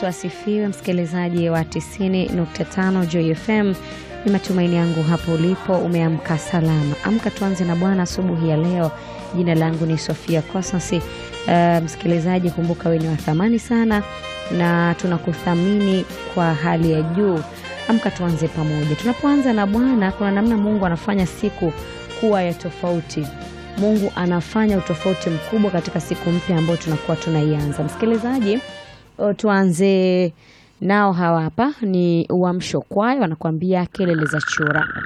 Yesu asifiwe, msikilizaji wa 90.5 Joy FM. Ni matumaini yangu hapo ulipo umeamka salama. Amka tuanze na Bwana asubuhi ya leo. Jina langu ni Sofia Cosmas. Uh, msikilizaji, kumbuka wewe ni wa thamani sana na tunakuthamini kwa hali ya juu. Amka tuanze pamoja. Tunapoanza na Bwana, kuna namna Mungu anafanya siku kuwa ya tofauti. Mungu anafanya utofauti mkubwa katika siku mpya ambayo tunakuwa tunaianza. Msikilizaji, o, tuanze nao hawa hapa ni Uamsho Kwaya wanakuambia kelele za chura.